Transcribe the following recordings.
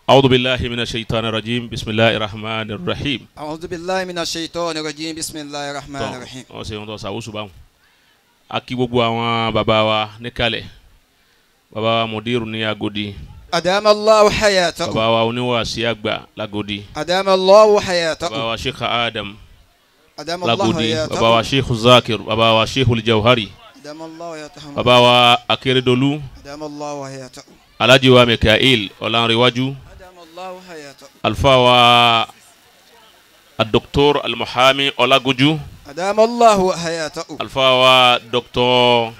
أعوذ بالله من الشيطان الرجيم بسم الله الرحمن الرحيم أعوذ بالله من الشيطان الرجيم بسم الله الرحمن tọ́ الرحيم wọ́n ṣe wọn tó ṣàwùsù báwọn. a kí gbogbo àwọn bàbá wa níkàlẹ̀ bàbá wa mùdírù ní Agodi أدام الله حياته bàbá wa oníwàásí àgbà lágodi أدام الله bàbá حياته wa sheikh adam أدام الله lágodi bàbá wa حياته sheikh zakir bàbá wa sheikh aljawhari أدام الله حياته bàbá wa akérèdọ́lù أدام الله حياته alhaji wa mikael ọ̀lànrẹ̀wájú أدام الله حياته alfa wa adoktor almuhami ọlágójú أدام الله حياته alfa wa dr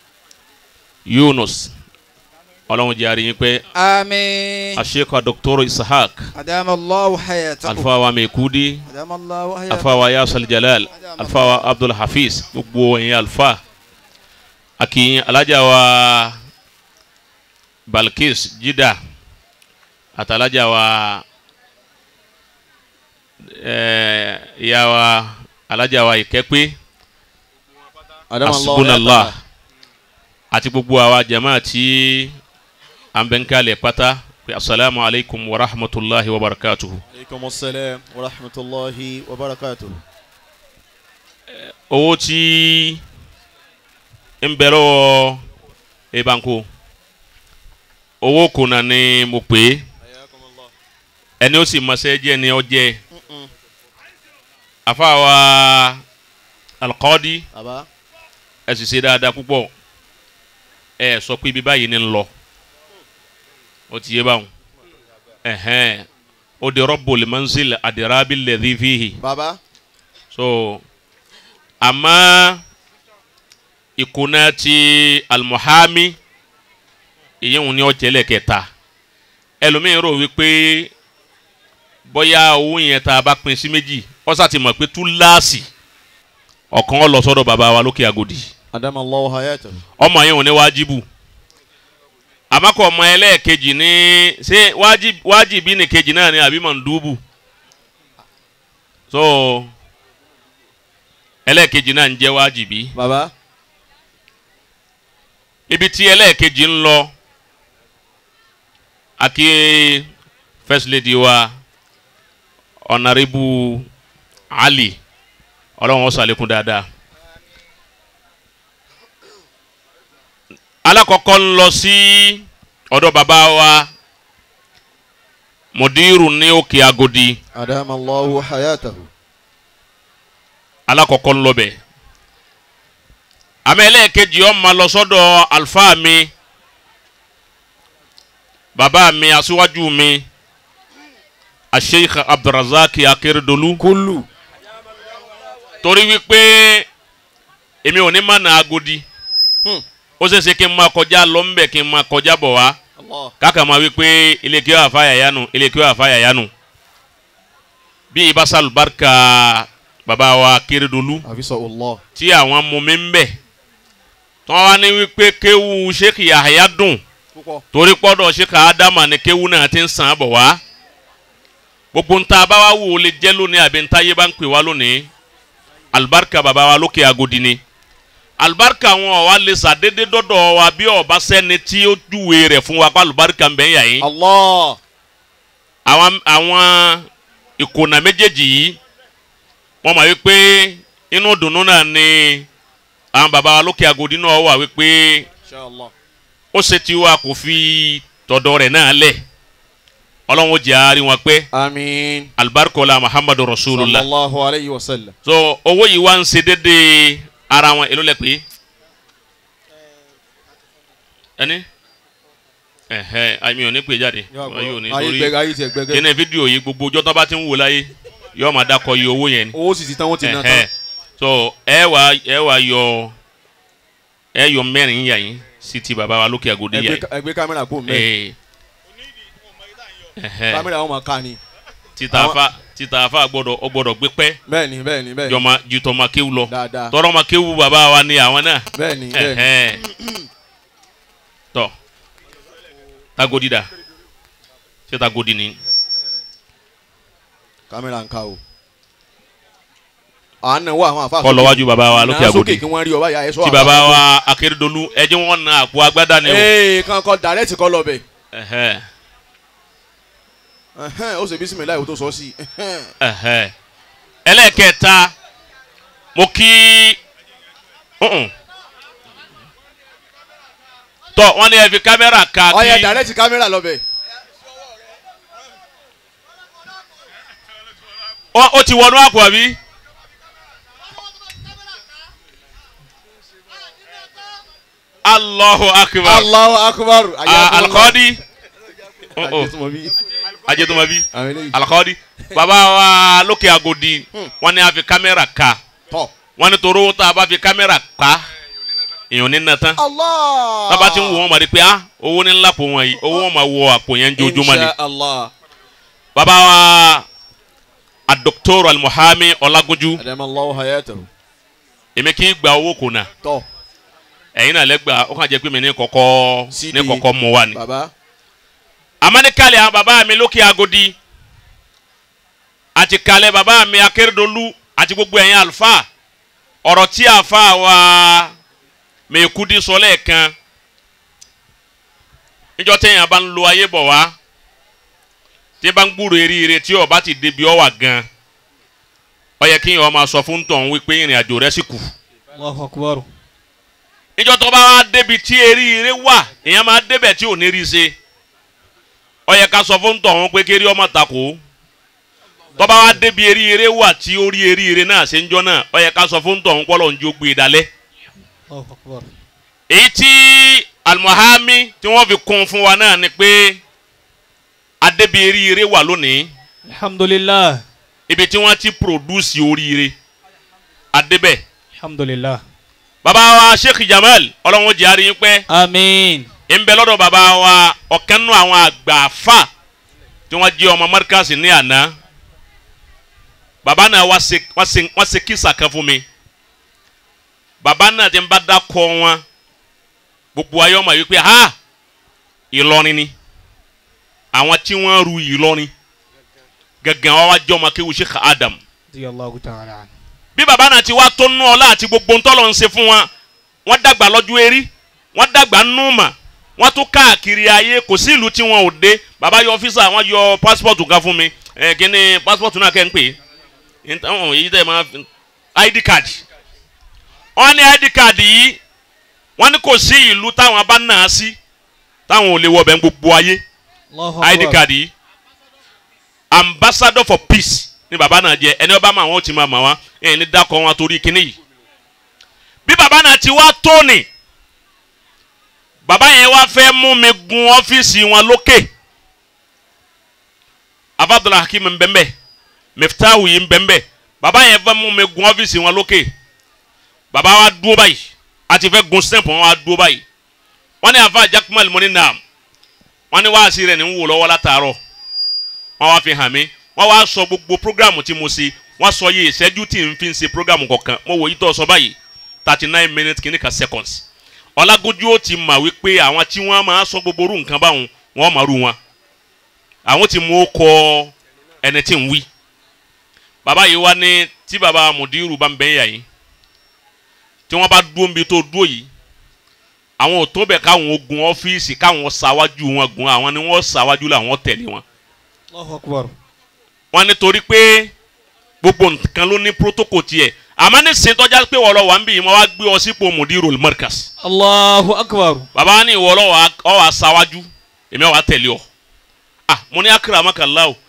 yunus ọlọ́run jẹ́ àríyìn pé آمين aseka dr ishaq أدام الله حياته alfa wa mekudi أدام الله حياته alfa wa yasal jalal alfa wa abdul hafiz gbogbo ẹ̀yin alfa akiyin alaja wa balkis jida atalaja wa eh, ya wa alaja wa ìkẹ́pẹ́ asubunallah àti gbogbo àwa jama tí an bẹ ń kalẹ̀ pátá pé asalaamu alaykum wa rahmatulahi wa barakatuhu. aleykum salaam wa rahmatulahi wa barakatuh. owó tí ń bẹ lọ́wọ́ ebanko owó kùnà ni mo pè é ẹni ó sì mọ̀sẹ́ jẹ́ ni ọ jẹ́ àfàwà alqadi baba ẹ sì ṣe dáadáa púpọ̀ ẹ sọ pé ibi báyìí ni ń lọ ó ti yé báwọn ẹ̀hẹ́n ó di rabbul manzil adirabi alladhi fihi baba so àmọ́ ìkùnà ti almuhami ìyẹn ni ó jẹ́lẹ̀ kẹta ẹlòmíín rò wípé bóyá owó yẹn tá a bá pín sí méjì ọ̀sà ti mọ̀ pé túláàsì ọ̀kan ó lọ sọ́dọ̀ bàbá wa lókè Agodi adam allah hayata. ọmọ yẹn ò ní wájibù àmọ́kọ̀ ọmọ ẹlẹ́ẹ̀kejì ní ṣé wájib- wájibí ní kejì náà ni àbí mọ̀ndúbù so ẹlẹ́ẹ̀kejì náà ń jẹ́ wájibí baba ibi tí ẹlẹ́ẹ̀kejì ń lọ àkí first lady wa ọ̀nàrẹ́bù Ali ọlọ́run ó ṣàlékún dáadáa. alákọ̀ọ́kọ́ ń lọ sí ọ̀dọ̀ bàbá wa mùdírù ní òkè Agodi adam allah hayata. alákọ̀ọ́kọ́ ń lọ bẹ̀. àmọ́ ẹlẹ́ẹ̀kejì ó máa lọ sọ́dọ̀ àlùfáà mi bàbá mi aṣíwájú mi asheikh abdulrasaq akérèdọ́lù kulu. torí wípé èmi ò ní má na Agodi Hmm. ó ṣeé ṣe kí n máa kọjá lọ ńbẹ̀ kí n máa kọjá bọ̀ wá allah káka máa wípé ilé kí wàá fàyà yánu ilé kí wàá fàyà yánu bí ibasal barika bàbá wa Akérédolú afisa allah. tí àwọn mọ̀mí ń bẹ̀ tí wọ́n wá ní wípé kéwu Sheikh Yahya dùn púpọ̀. torí pọ́dọ̀ Sheikh Adama ni kéwu náà ti ń sàn án bọ̀ wá gbogbo ń ta bá wá wò ó lè jẹ́ lónìí àbí ń ta yé bá ń pè wá lónìí alibarika bàbá wa lókè Agodi ni alibarika wọn ọ̀ wá lè sàdédé dọ́dọ̀ wa bí ọba sẹ́ni tí ó júwe rẹ̀ fún wa kó alibarika ń bẹ̀ ń yà yín allah. àwọn àwọn ìkùnà méjèèjì yìí wọ́n mọ̀ wípé inú dùnnú náà ni àwọn bàbá wa lókè Agodi náà wà wípé inshallah. ó ṣe tí wa kò fi tọ̀dọ̀ rẹ̀ náà lẹ̀ ọlọ́run ó jẹ́ àárín wọn pé amiin. alibarikola muhammadu rasulullah sallallahu alayhi wa sallam. so owó yìí wá ń ṣe déédéé ara wọn èló lẹ pé ẹni ẹhẹ àmì ò ní pè jáde wọn yóò ní ayé lórí gbẹgẹ ayé tiẹ gbẹgẹ. kíni fídíò yìí gbogbo ọjọ́ tó bá ti ń wò láyé yóò máa dákọ̀ iye owó yẹn ni owó sì ti tán wọ́n ti ná Ẹhẹ́. tán. so ẹ wá ẹ wá yọ ẹ yọ mẹ́rin yà yín sí ti bàbá wa lókè Agodi yà ẹgbẹ́ yín ẹgbẹ́ kámẹ́rà kó mẹ́. Ee. Ẹhẹ́. kámẹ́rà wọn máa ká ni. títa afa títa afa gbọ́dọ̀ ọ gbọ́dọ̀ gbé pẹ́ bẹ́ẹ̀ni bẹ́ẹ̀ni bẹ́ẹ̀ni. jọma jutọ ma kéwu lọ dáadáa. tọrọ ma kéwu bàbá wa ni àwọn náà bẹ́ẹ̀ni bẹ́ẹ̀ni. Ẹhẹ́. tọ tagodi da ṣé tagodi ni kámẹ́rà ń ká o. à ń náwó àwọn àfa. kọ́ lọ́wájú bàbá wa lókè Nà Agodi sókè kí wọ́n rí ọba yà ẹ sọ tí bàbá wa Akérédolú ẹjẹ wọn na àpò agbádá ni o ee kan kọ dàrẹ́tì kọ lọ bẹ̀. Ẹhẹ́. Ẹhẹ́n, ó ṣe bísímìlá ìwò tó sọ sí. Ẹhẹ́n. Ẹ̀hẹ́. ẹlẹ́ẹ̀kẹta mo kí uh-uh. tọ́ wọ́n ní ẹ fi kámẹ́rà ka ọyẹ kí dàrẹ́tì kámẹ́rà lọ́bẹ̀. Ó- ó ti wọnú àpò àbí. Allahu akbar Allahu akbar. Ah, alikọ́ọ́dí Ajẹ́tùmọ̀bí. ajẹ́tùmọ̀bí Àwọn eléyìí. alikọ́ọ́dí bàbá wa lókè agodi wọ́n ní a fi kámẹ́rà ka Tọ́. wọ́n ní torí owó tá a bá fi kámẹ́rà ka èèyàn ní nà tán Allah. bàbá ti ń wò wọ́n mọ̀ ní pé ah owó ní ńlá pò wọ́n yìí owó wọn máa wọ àpò yẹn jojúmọ́ ni Insha Allah. bàbá wa adoktor almuhami ọlágúnjú Adamallahu hayatahu. èmi kì í gba owó kò náà Tọ́. ẹ̀yin náà lẹ́gbàá ó kàn jẹ́ pé mi ní kọ́kọ́ CD. ní kọ́kọ́ mú wa ni. Bàbá. amanikalẹ̀ àwọn bàbá mi lókè agodi àti kalẹ̀ bàbá mi akérèdọ́lù àti gbogbo ẹ̀yin àlùfáà ọ̀rọ̀ tí àfa wa mẹ́kúdí sọ lẹ́ẹ̀kan níjọ́ téèyàn bá ń lo ayé bọ̀ wá tí bá ń gbúrò eríire tí ó bá ti débi ọ̀wà gan ó yẹ kéèyàn máa sọ fún tọ̀hún wípé ìrìn àjò rẹ̀ sì kù Allahu akbar. níjọ́ tó bá wá débi tí eríire wà èèyàn máa débẹ̀ tí ò ní rí i ṣe ó yẹ ká sọ fún tọ̀hún pé kéré ọmọ takò tó bá wá débi eríire wà tí ó rí eríire náà ṣe ń jọ náà ó yẹ ká sọ fún tọ̀hún pọ́lọ̀ ń jó gbé e dalẹ̀ Allahu akbar. èyí tí almuhami tí wọ́n fi kún fún wa náà ni pé adébi eríire wà lónìí Alhamdulillah. ibi tí wọ́n ti produce oríire adébẹ̀ Alhamdulillah. baba wa sheikh jamal ọlọ́run jẹ́ àríyìn pẹ́ Amin. ń bẹ lọ́dọ̀ baba wa ọ̀kan nù àwọn àgbà fa tí wọ́n jẹ́ ọmọ mọ́ríkàsì ní àná baba náà wá ṣe wọ́n ṣe wọ́n ṣe kísà kan fún mi baba náà ti ń bá dákọ̀ wọn gbogbo ayé ọmọ yìí pé ha ìlọrin ni àwọn tí wọ́n ru ìlọrin gẹ́gẹ́ wọn wá jẹ́ ọmọ kéwu sheikh adam Radiyallahu ta'ala anhu. bí baba náà ti wá tó nú ọlá àti gbogbo ntọ́lọ̀ ń ṣe fún wọn wọ́n dàgbà lọ́jọ́ erí wọ́n dàgbà núùmà wọ́n tún káàkiri ayé kò sí ìlú tí wọn ò dé baba yọ ọ́fíìsà wọ́n yọ pásítọ̀tù kan fún mi ẹ̀ kí ni pásítọ̀tù náà kẹ́ ń pè é ntàwọn èyí tẹ̀ máa fi id card wọ́n ní id card yìí wọ́n ní kò sí ìlú táwọn bá nà á sí táwọn ò lè wọ bẹ́ẹ̀ gbogbo ayé Allahu id akbar. card yìí ambassador for peace ni baba náà jẹ ẹni ọba máa wọn ò ti máa mà wá ẹni ní dákọ wọn torí kíní yìí bí baba náà ti wá tóni baba yẹn wá fẹ́ mú mi gun ọ́fíìsì wọn lókè abdul hakim nbẹ́nbẹ́ miftahu yìí nbẹ́nbẹ́ baba yẹn fẹ́ mú mi gun ọ́fíìsì wọn lókè baba wa dúró báyìí àti fẹ́ gun stamp wọn wa dúró báyìí wọ́n ní afa jakumal mọ́ni naam wọ́n ní wáàsí rẹ̀ ní ń wò lọ́wọ́ látàárọ̀ wọ́n wá fi hàn mí wọ́n wá sọ gbogbo programu tí mo ṣe wọ́n sọ yìí ìṣẹ́jú tí n fi ń ṣe programu kọ̀ọ̀kan mo wò yí tó sọ báyìí thirty nine minutes kìíní kan seconds ọlágójú ó ti mà wípé àwọn tí wọ́n máa sọ gbogbo orú nǹkan báwọn wọ́n máa rú wọn àwọn tí mo kọ ẹni tí ń wí bàbá yìí wá ní tí bàbá mùdírù bá ń bẹ́ yà yìí tí wọ́n bá dúró níbi tó dúró yìí àwọn ò tó bẹ̀ káwọn ogun ọ́fíìsì káwọn ṣáwájú wọn gun àwọn ni wọ́n ṣáwájú làwọn tẹ̀lé wọn Allahu akbar. wọn nítorí pé gbogbo nǹkan ló ní protocol tiẹ̀ àmọ́ ní sèntọ́já pé wọ́n lọ wà ń bì yìí wọ́n wá gbé ọ sípò mudirul markas Allahu akbar. bàbá wa ní ìwọ lọ wà ọ wà sáwájú èmi wà tẹ̀lé ọ ah mo ní akramakallah o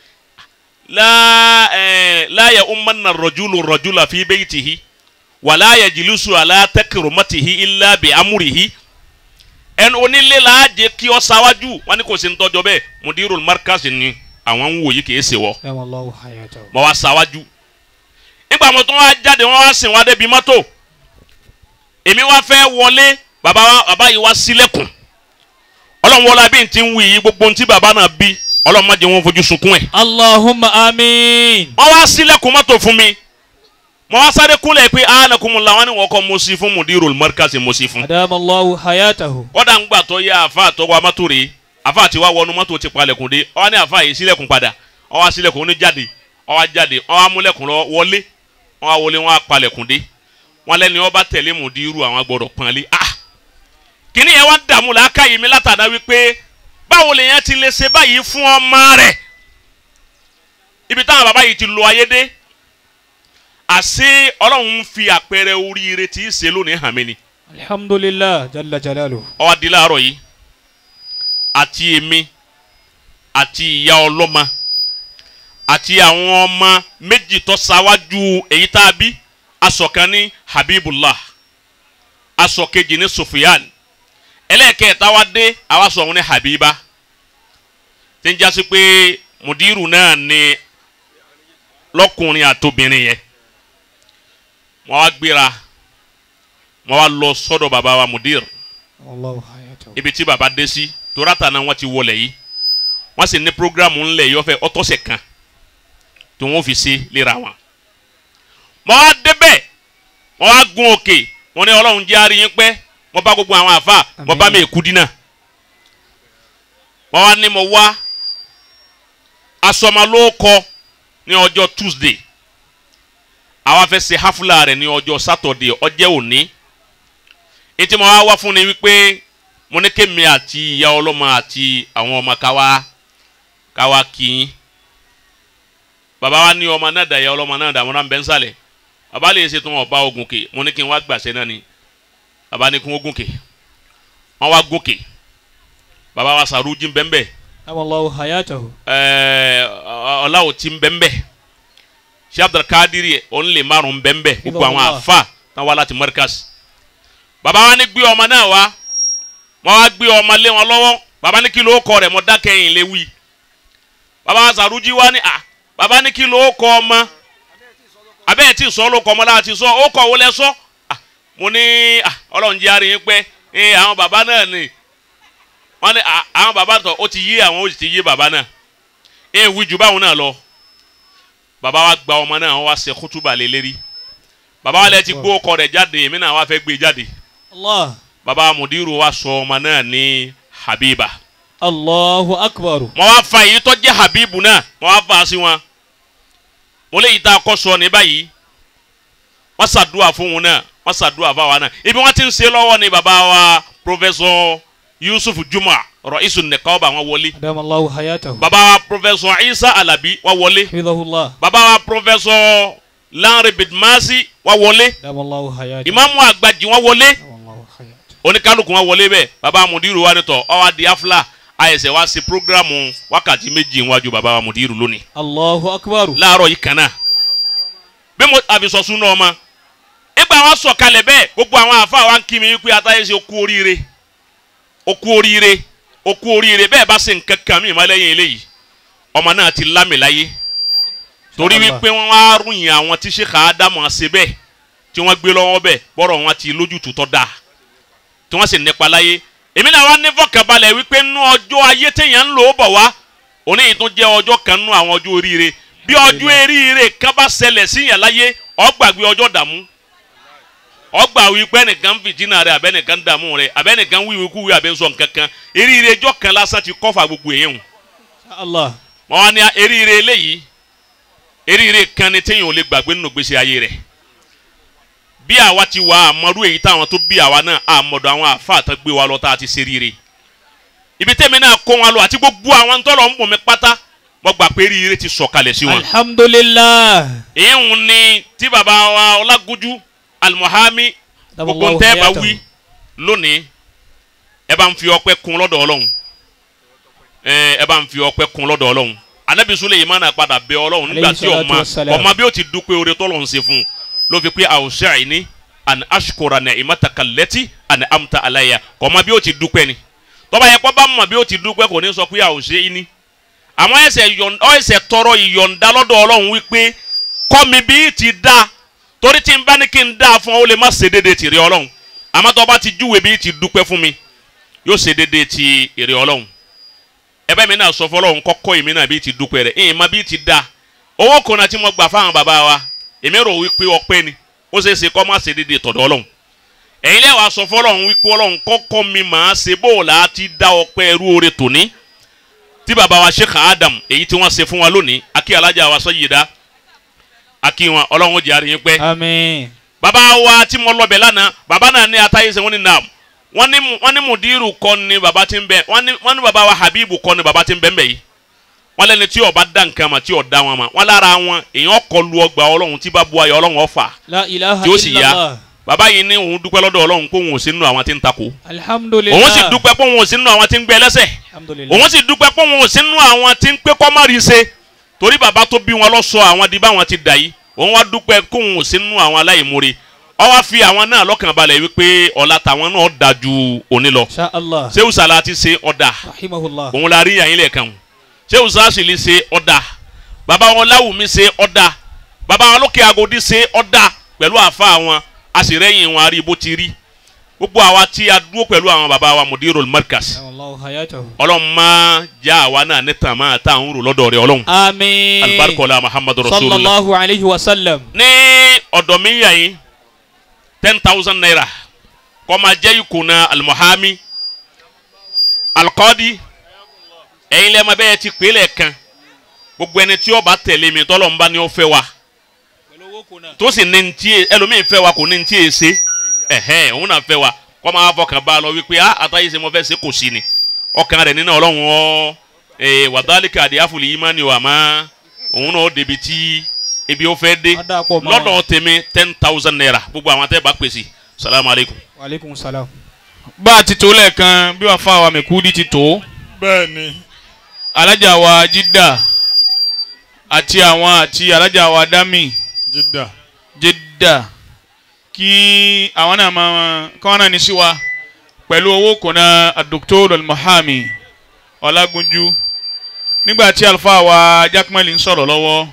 la ẹ la ya ummanna rajulu rajula fi baytihi wala yajlisu ala takrumatihi illa bi amrihi ẹnu onílé la jẹ kí ọ sáwájú wọn ní kò sí ntọ́jọ́ bẹ́ẹ̀ mudirul markas ni àwọn ń wò yìí kì í ṣe wọ́ Dama Allahu hayatahu. mo wá sáwájú nígbà mo tún wá jáde wọn wá sìn wá débi mọ́tò èmi wá fẹ́ wọlé bàbá wa bàbá yìí wá sílẹ̀kùn ọlọ́run wọlé abí ti ń wí yìí gbogbo ohun tí bàbá náà bí ọlọ́run má jẹ́ wọn fojú sunkún ẹ̀ Allahumma amin. wọ́n wá sílẹ̀kùn mọ́tò fún mi mo wá sáré kúnlẹ̀ pé anakumula wọn ni wọ́n kọ́ mo sí fún mudirul markaz mo sí fún Adama Allahu hayatahu. kọ́dà ń gbà tó yá àfa àtọ́wọ́ mọ́tò rèé àfa àti wá wọnú mọ́tò ti palẹ̀kùn dé ọwọ́ ní àfa yìí sílẹ̀kùn padà ọwọ́ sílẹ̀kùn ó ní jáde ọwọ́ jáde ọwọ́ amúlẹ̀kùn lọ wọlé ọwọ́ wọlé wọn palẹ̀kùn dé wọn lẹ́ni ọba tẹ̀lé mùdírù àwọn gbọ́dọ̀ pọ́nlé ah kíní yẹn wá dààmú làákàyè mi látàdá wípé báwo lèyàn ti lè ṣe báyìí fún ọmọ rẹ̀ ibi táwọn bàbá yìí ti lo ayé dé àṣé ọlọ́run ń fi àpẹẹrẹ oríire tí í ṣe lónìí hàn mí ni alhamdulillah jalla jalaluhu ó wá di láàárọ̀ yìí àti èmi àti ìyá ọlọ́mọ àti àwọn ọmọ méjì tó ṣáwájú èyí tá a bí aṣọ kan ní habibullah aṣọ kejì ní sufiyan ẹlẹ́ẹ̀kẹta wá dé àwa sọ òun ní habiba tí ń jásí pé mudiru náà ní lọ́kùnrin àtobìnrin yẹn wọ́n wá gbéra wọ́n wá lọ sọ́dọ̀ bàbá wa mudir allahu hayatahu ibi tí baba dé sí torata náà wọ́n ti wọlé yìí wọ́n sì ní programu ńlẹ̀ yìí ọ̀fẹ́ ọtọ́sẹ̀ kan tí wọ́n fi ṣe léra wọn. mọ́ wá débẹ̀ wọ́n wá gun òkè wọ́n ní ọlọ́run jẹ́ àárín yín pẹ́ wọ́n bá gbogbo àwọn àfa wọ́n bá mi èkú dínà. wọ́n wá ní mo wá asọmalóòkọ ní ọjọ́ Tuesday àwa fẹ́ ṣe hafula rẹ̀ ní ọjọ́ Saturday ọjẹ́ òní ètí mo wá wá fún ni wípé mo ní kémi àti ìyá ọlọ́mọ àti àwọn ọmọ káwá káwá kìín bàbá wa ní ọmọ náà dà ìyá ọlọ́mọ náà dà mo náà ń bẹ́ ń sàlẹ̀ bàbá lè ṣe tí wọn bá ogun kè mo ní kí n wá gbàṣẹ náà ni bàbá ní kí wọ́n gùn kè wọ́n wá gùn kè bàbá wa sàrújì bẹ́ńbẹ́ allahu hayatahu ẹ̀ẹ́ ọ̀làwọ̀ tí bẹ́ńbẹ́ ṣé abdulkadiri òun lè márùn bẹ́ńbẹ́ gbogbo àwọn Ibadallah. àfa náà wá láti Markaz bàbá wa ní gbé ọmọ náà wá wọ́n wá gbé ọmọ lé wọn lọ́wọ́ bàbá ní kí ló kọ rẹ̀ mọ́ dákẹ́yìn lé wí bàbá wa sàrújì wá ní à bàbá ní kí ló kọ ọmọ abẹ́ẹ̀ tí sọ ló kọ ọmọ láti sọ ó kọ owó lẹ sọ à mo ní à ọlọ́run jẹ́ àárín yín pẹ́ ẹ àwọn bàbá náà ni wọ́n ní à àwọn bàbá tọ̀ ó ti yé àwọn ó sì ti yé bàbá náà ẹ wí ju báwọn náà lọ bàbá wa gba ọmọ náà wọ́n wá ṣe kútúbà lé lérí bàbá wa lẹ ti gbó ọkọ rẹ̀ jáde èmi náà wá fẹ́ gbé jáde allah baba mudiru wa sọ ọmọ náà ní habiba allahu akbaru mo wá fa èyí tó jẹ́ habibu náà mo wá fa sí wọn mo lè yí tá a kọ́ sọ ní báyìí wọ́n ṣàdúrà fún wọn náà wọ́n ṣàdúrà fáwa náà ibi wọ́n ti ń ṣe lọ́wọ́ ni baba wa professor yusuf juma rọ̀ísù nìkọ́ọ̀bà wọn wọlé adam allahu hayatahu baba wa professor isa alabi wọn wọlé hafidhahullah baba wa professor lanre bidmasi wọn wọlé adam allahu hayatahu ìmáàmù àgbàjì wọn wọlé adam allahu hayatahu oníkálukú wọn wọlé bẹ́ẹ̀ baba mudiru wa nítọ ọwọ adi afla ayẹsẹ wa ṣe programu wákàtí méjì níwájú baba wa mudiru lónìí allahu akbaru láàárọ̀ yìí kan náà bí mo àbísọ̀sùn náà ma nígbà wọn sọ kalẹ̀ bẹ́ẹ̀ gbogbo àwọn àfa wa ń kí mi wípé atáyé ṣe okú oríire okú oríire okú oríire bẹ́ẹ̀ bá ṣe nǹkan kan mi ìmọ̀ lẹ́yìn eléyìí ọmọ náà ti lámìláyé torí Allah. wípé wọn á ròyìn àwọn tí ṣe kàá dá mọ̀ ṣe bẹ́ẹ̀ tí wọ́n gbé lọ́wọ́ bẹ́ẹ̀ bọ́rọ̀ wọn ti lójútùú tọ́ dáa tí wọ́n sì nípa láyé èmi náà wá ní fọkànbalẹ̀ wípé nú ọjọ́ ayé téèyàn ń lò ó bọ̀ wá òní yìí tún jẹ́ ọjọ́ kan nú àwọn ọjọ́ oríire bí ọjọ́ eríire kan bá ṣẹlẹ̀ síyàn láyé ó gbàgbé ọjọ́ dààmú ó gbà wípé ẹnìkan ń fìtínà rẹ abẹ́nìkan ń dààmú rẹ abẹ́nìkan ń wíwí kúwí abẹ́nsọ̀ nkankan eríire ọjọ́ kan lásán ti kọ́fà gbogbo èèyàn allah mọ wá ní eríire eléyìí eríire kan ni téèyàn ò lè gbàgbé nínú gbèsè ayé rẹ̀ bí àwa ti wà àmọ́rú èyí táwọn tó bí àwa náà àmọ́dọ̀ àwọn àfa àtàn gbé wa lọ tá a ti ṣe ríire ibi tẹ́mi náà kó wọn lọ àti gbogbo àwọn tọ́lọ̀ ń bọ̀ mí pátá mo gbà pé eríire ti sọ̀kalẹ̀ sí wọn. alhamdulillah èyí ń ní tí baba wa ọlágójú alimuhami adam gbogbo allahu ntẹ́ bá hayatahu wí lónìí ẹ bá ń fi ọpẹ́ kún lọ́dọ̀ Ọlọ́run ẹ ẹ bá ń fi ọpẹ́ kún lọ́dọ̀ Ọlọ́run anabi Suleimana padà bẹ Ọlọ́run nígbà Alayhi tí salatu ọmọ wassalam. ọmọ bí ó ti dúpẹ́ oore tọ́lọ̀ ń ṣe fún un ló fi pé awsa'ni an ashkura ni'mataka allati an'amta alayya ọmọ bí ó ti dúpẹ́ ni tọ́ba yẹ kó bá mọ̀ bí ó ti dúpẹ́ kò ní sọ pé awsa'ni àmọ́ ẹsẹ̀ yọ̀ǹ- ọ ẹsẹ̀ tọrọ ìyọ̀ǹda lọ́dọ̀ Ọlọ́run wípé kọ́ mi bí ti da torí tí n bá ní kí n da fún ọ ó lè má ṣe déédéé ti rí Ọlọ́run àmọ́ tó bá ti júwe bí ti dúpẹ́ fún mi yóò ṣe déédéé ti èrè Ọlọ́run ẹbẹ́ mi náà sọ fọlọ́run kọ́kọ́ èmi náà bí ti dúpẹ́ rẹ̀ ẹ̀yìn má bí ti da owó kan náà tí mo gbà fáwọn bàbá wa èmi rò wípé ọpẹ́ ni ó ṣeé ṣe kọ́ má ṣe déédéé tọ̀dọ̀ Ọlọ́run ẹ̀yin lẹ́wàá sọ fọlọ́run wípé Ọlọ́run kọ́kọ́ mi máa ṣe bóòlà ti dá ọpẹ́ ẹrú oore tòní tí baba wa sheikh adam èyí tí wọ́n ṣe fún wa lónìí akí alájà wa Sayyida akí wọn ọlọ́run ó jẹ́ àríyìn pẹ́. amin baba wa tí mo lọ bẹ̀ lánàá baba náà ní atayé sẹ́ wọ́n ní naam wọ́n ní mu- wọ́n ní mudiru kọ́ ni baba ti ń bẹ wọ́n ní wọ́n ní baba wa habibu kọ́ ni baba ti ń bẹ ń bẹ yìí wọn lẹni tí ọba dá nǹkan mà tí ò dá wọn mà wọn lára wọn èèyàn kọlu ọgbà ọlọ́run tí bá bu ayọ̀ ọlọ́run ọ̀fà La ilaha tí ó sì yá illallah. bàbá yìí ní òun dúpẹ́ lọ́dọ̀ ọlọ́run pé òun ò sí nínú àwọn tí ń takò Alhamdulillah. òun sì dúpẹ́ pé òun ò sí nínú àwọn tí ń gbé ẹlẹ́sẹ̀ Alhamdulillah. òun sì dúpẹ́ pé òun ò sí nínú àwọn tí ń pé kọ́ má rí ṣe torí bàbá tó bí wọn lọ sọ àwọn di báwọn ti dà yìí òun wá dúpẹ́ pé òun ò sí nínú àwọn aláìmoore ó wá fi àwọn náà lọ́kàn balẹ̀ wípé ọ̀la tàwọn náà dà ju òní lọ Insha Allah. ṣé usala ti ṣe ọ̀dà Rahimahullah. òun la rí yàn yín lẹ́ẹ̀kan ṣé usasili ṣe ọ̀dà bàbá wọn láwùmí ṣe ọ̀dà bàbá wọn lókè agodi ṣe ọ̀dà pẹ̀lú àfa wọn a sì rẹ́yìn wọn a rí bó ti rí gbogbo àwa tí a dúró pẹ̀lú àwọn bàbá wa mudirul markas Allahu hayatahu. ọlọ́run máa já àwa náà ní tàmá tá à ń rò lọ́dọ̀ rẹ̀ ọlọ́run Àmín. alibarikola muhammadu rasulillah Sallallahu alayhi wa sallam. ní ọ̀dọ̀ mi yà yín ten thousand naira kó máa jẹ́ ìkùnà alimuhami alikọ́di ẹ̀yin lẹ́ẹ̀ máa bẹ́ẹ̀ ti pè é lẹ́ẹ̀kan gbogbo ẹni tí ó bá tẹ̀lé mi tọ́lọ̀ ń bá ní ó fẹ́ wa tó sì ní ntí ẹlòmíì fẹ́ wa kò ní ntí èsè ẹ̀hẹ́n òun náà fẹ́ wa kó máa fọkàn bá a lọ wípé a àtàyè ṣe mo fẹ́ ṣe kò sí ni ọkàn rẹ̀ nínú ọlọ́run ọ ee wàdálíkà àdìyàfùlì yìí máa ní wà má òun náà ó débi tí ibi ó fẹ́ dé Á dà pọ̀ mọ́. lọ́dọ̀ tèmi ten thousand naira gbogbo àwọn tẹ́ bá pèsè salamu aleykum. Wa alaikum salam. bá a ti tó lẹ́ẹ̀kan bí wàá fa wa mẹ́kúdí ti tó bẹ́ẹ̀ ni. alájà wa jídà àti àwọn àti alájà wa dámì jidda. jídà kí àwọn náà máa kí wọ́n náà ní sí wa pẹ̀lú owó kùnà Dr. al-Mahami ọlágúnjú nígbà tí àlùfáà wa jákèmẹ́lì ń sọ̀rọ̀ lọ́wọ́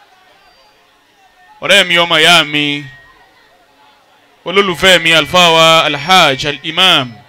ọ̀rẹ́ mi ọmọ ìyá mi olólùfẹ́ mi àlùfáà wa alhaj al-imam